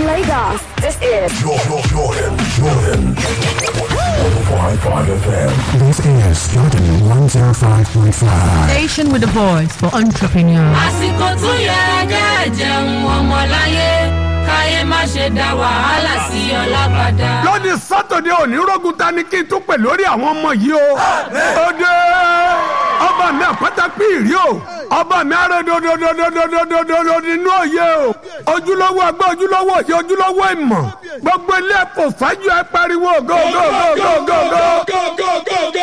Lagos, this is Jordan, Jordan, Jordan. 105.5 FM. This is Jordan 105.5. Station with a voice for entrepreneurs. àsìkò tó yẹ kẹ́ jẹun ọmọláyé káyé má ṣe dá wàhálà sí ọlá padà. lónìí sátọ̀dẹ̀ òní rógun ta ni kí n tún pè lórí àwọn ọmọ yìí o. ó dé ọba mi àpáta píìrì o ọba mi arẹ́dọ̀dọ̀dọ̀dọ̀dọ̀dọ̀dọ̀ nínú òye o ojúlówó ẹgbẹ́ ojúlówó òye ojúlówó ìmọ̀ gbogbo ilé ẹ̀fọ́ fájú ẹ pariwo go go go go go go.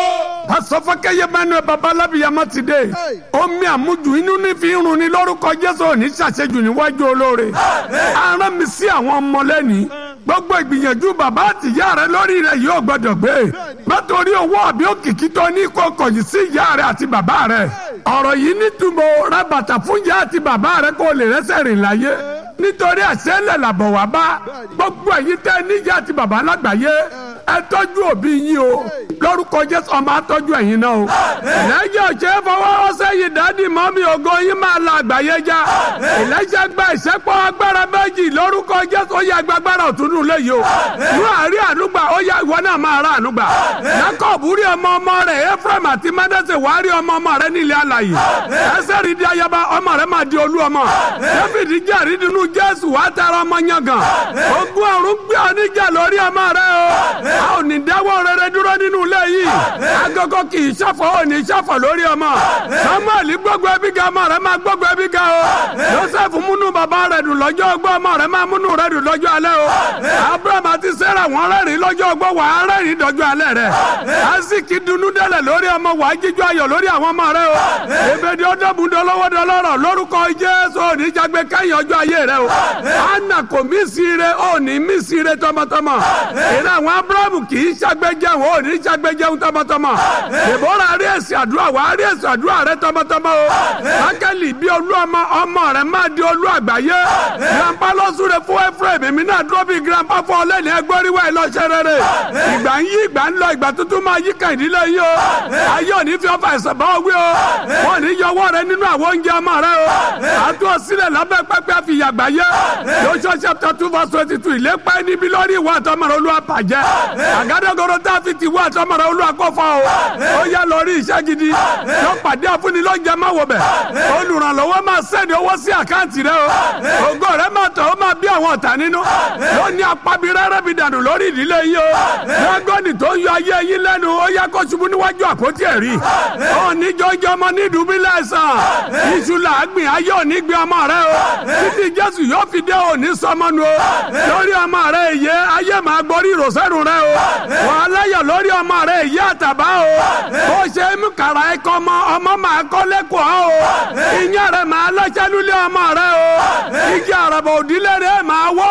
asọfọkẹyẹ mẹnu ẹ babalábíyamọ ti dé omi àmujù inú ní fi ń run ni lórúkọ jésù òní ṣàṣejù níwájú olóore aràn mi sí àwọn ọmọ lẹ́ni gbogbo ìgbìyànjú bàbá àtìyá rẹ lórí rẹ yóò gbọdọ̀ gbé nítorí owó àbí òkìkí tó ní kó kọ̀yìn sí ìyá rẹ àti bàbá rẹ ọ̀rọ̀ yìí nítumọ̀ ra bàtà fún ìyá àti bàbá rẹ kó lè rẹ́sẹ̀ rìn láyé nítorí àṣẹlẹ̀ làbọ̀ wá bá gbogbo ẹ̀yin tẹ́ níyà àti bàbá lágbàáyé ẹ tọ́jú òbí yín o lórúkọ jésù ọmọ àtọ́jú ẹ̀yin náà o lẹ́yìn ọ̀sẹ̀ fọwọ́ sẹ́yìn dádì mọ́mí ògo yín máa la àgbáyé já ìlẹ́sẹ̀ gba ìṣẹ́pọ̀ agbára méjì lórúkọ jésù ó yẹ agbágbára òtúnú léyìí o ní àárín ànúgbà ó yẹ ìwọ náà máa ra ànúgbà jacob rí ọmọ ọmọ rẹ̀ ephraim àti manasse wàá rí ọmọ ọmọ rẹ̀ nílẹ̀ alàyè ẹsẹ̀ rí di ayaba ọmọ rẹ̀ máa di olú ọmọ david jẹ́ àrídìnnú jésù wàá tara ọmọ yangàn ogun ọ̀run gbé ọ níjà lórí ọmọ rẹ̀ o a ò ní dáwọ́ rere dúró nínú ilé yìí agogo kì í ṣàfọ̀ ò ní ṣàfọ̀ lórí ọmọ samuel gbogbo ẹbí ga ọmọ rẹ̀ máa gbogbo ẹbí ga o joseph múnú bàbá rẹ̀ dùn lọ́jọ́ ọgbọ́ ọmọ rẹ̀ máa múnú rẹ̀ dùn lọ́jọ́ alẹ́ o abraham àti sarah wọ́n rẹ́rìn lọ́jọ́ ọgbọ́ wà á rẹ́rìn dọ́jọ́ alẹ́ rẹ̀ asiki dunu dẹ́lẹ̀ lórí ọmọ wà á jíjọ ayọ̀ lórí àwọn ọmọ rẹ̀ o ebèdè ọdọ́bùn dọlọ́wọ́ dọlọ́rọ̀ lórúkọ jésù òní jagbe kẹ́yìn ọjọ́ ayé rẹ̀ o anna kò mí sí ire òní mí sí ire tọmọtọmọ ìrìn àwọn abraham kì í ṣàgbéjẹun òní ṣàgbéjẹun tọmọtọmọ ìbora rí èsì àdúrà wà á rí èsì àdúrà rẹ tọmọtọmọ o akẹ́lì bí olú ọmọ ọmọ rẹ má di olú àgbáyé grandpa lọ́sùrẹ́ fún ephraim èmi náà dúró bí grandpa fún ọlẹ́ni ẹgbẹ́ríwá ìlọ́ṣẹ́ rere ìgbà ń yí ìgbà ń lọ ìgbà tuntun máa yí kàn ìdílé yìí o ayé òní fi ọfà ẹ̀sẹ̀ bá wí o wọn ní yọ ọwọ́ rẹ nínú àwọn oúnjẹ ọmọ rẹ o àtú ọsílẹ̀ lábẹ́ pẹ́pẹ́ fi yàgbá yẹ Joshua chapter two verse twenty two ìlépa ẹni bí lórí ìwà àtọmọ̀rẹ́ olúwa bàjẹ́ àgádágodo tá a fi ti ìwà àtọmọ̀rẹ́ olúwa kọ́fà o ó yá lọ rí iṣẹ́ gidi yóò pàdé àfúnni lọ́jà má wọ̀ bẹ̀ olùrànlọ́wọ́ máa sẹ́ni owó sí àkáǹtì rẹ o ògo rẹ máa tọ̀ ó máa bí àwọn ọ̀tá nínú ló ní apábi rẹ́rẹ́ bi dànù lórí ìdílé yìí o lọ́gọ́nì tó ń yọ ayé yín lẹ́nu ó yá kó ṣubú níwájú àpótí ẹ̀rí ó ní jọjọ ọmọ ní ìdúbílẹ̀ sàn iṣu làágbìn ayé òní gbé ọmọ rẹ o títí jésù yóò fi dé òní sọmọnu o lórí ọmọ rẹ èyẹ ayé máa gbórí ìrọ̀sẹ́rù rẹ o wàá láyọ̀ lórí ọmọ rẹ èyẹ àtàbá o ó ṣe é mú kàrà ẹ̀kọ́ ọmọ ọmọ máa kọ́ lẹ́kọ̀ọ́ o ìyẹn rẹ máa lọ́ṣẹ́ lulẹ̀ ọmọ rẹ o igi àràbà òdílé rẹ máa wọ́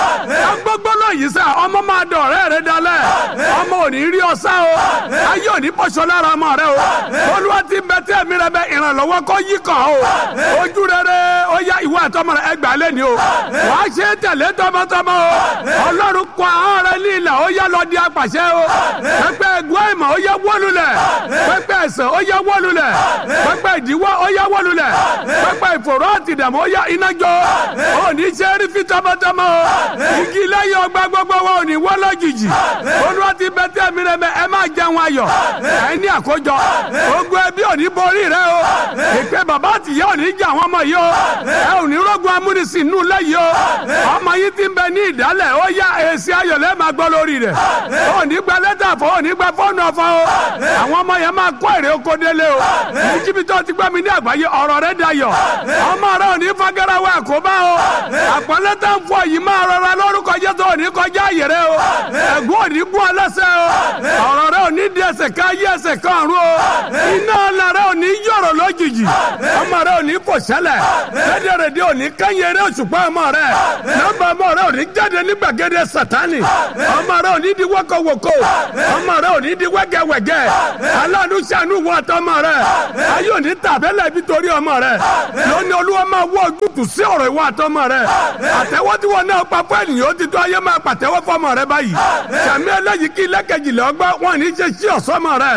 o gbogbo lóyìí sá ọmọ máa dọ̀ ọ̀rẹ́ rẹ dalẹ̀ ọmọ ò ní rí ọsá o ayé ò ní pọ̀ṣọ lára ọmọ rẹ o olúwa ti bẹ tí ẹ̀mí rẹ bẹ ìrànlọ́wọ́ kọ́ yí kàn o ojú rere ó yá ìwé àtọmọ rẹ ẹgbàá lẹ́ni o wàá ṣe é tẹ̀lé tọmọtọmọ o ọlọ́run kọ àwọn rẹ ní ilẹ̀ ó yá lọ di apàṣẹ o pẹpẹ ẹgbẹ́ ìmọ̀ ó yá wọ́lulẹ̀ pẹpẹ ẹsẹ̀ ó yá wọ́lulẹ̀ pẹpẹ ìdíwọ́ ó yá wọ́lulẹ̀ pẹpẹ ìfòró àti ìdààmú ó yá iná jọ ó ní ṣe é rí fi tọmọtọmọ o igi lẹ́yìn ọgbà gbogbo wọn ò ní wọ́ lójijì olúwa ti bẹ tẹ́ mi rẹ mẹ ẹ máa jẹun ayọ̀ ẹ ní àkójọ ogun ẹbí ò ní borí rẹ o ìpè bàbá àtìyá ò ní jà àwọn ọmọ yìí o ẹ ò ní rògùn amúnisìn nù lẹ́yìn o ọmọ yìí ti ń bẹ ní ìdálẹ̀ ó yá èsì ayọ̀ lẹ́ẹ̀ máa gbọ́ lórí rẹ̀ ó ní gba lẹ́tà fọ́ ó ní gba fọ́ọ̀nù ọ̀fọ́ o àwọn ọmọ yẹn máa kó èrè oko délé o níbi tó ti gbọ́ mi ní àgbáyé ọ̀rọ̀ rẹ̀ dayọ̀ ọmọ rẹ̀ ò ní fagarawa àkóbá o àpọ́nlé tó ń fọ yìí máa rọra lórúkọ Jésù ò ní kọjá àyè rẹ o ẹ̀gún ò ní gún ọ lẹ́sẹ̀ o ọ̀rọ̀ rẹ̀ ò ní di ẹsẹ̀ ká yí ẹsẹ̀ kan ọ̀run o iná ọ̀la rẹ̀ ò ní yọ̀rọ̀ lójijì ọmọ rẹ̀ ò ní kò ṣẹlẹ̀ lédèrèdè ò ní kẹ́yìn eré òṣùpá ọmọ rẹ̀ nọ́mbà ọmọ rẹ̀ ò ní jáde ní gbàgede sátánì ọmọ rẹ̀ ò ní di wọ́kọ̀wọ́kọ̀ ọmọ rẹ̀ ò ní di wẹ́gẹ́wẹ́gẹ́ aláàánú ṣàánú wọ àtọmọ rẹ̀ ayé ò ní tàbẹ́lẹ̀ bí torí ọmọ rẹ̀ lónìí olúwa máa wọ ojútùú sí ọ̀rọ̀ ìwọ àtọmọ rẹ̀ àtẹwọ́ tí wọn náà pa fún ènìyàn ó ti tó ayé máa pàtẹ́wọ́ fọmọ rẹ̀ báyìí sàmì ẹlẹ́yìí kí lẹ́kẹ̀jìlẹ̀ ọgbà wọn ní ṣe sí ọ̀sọ́mọ rẹ̀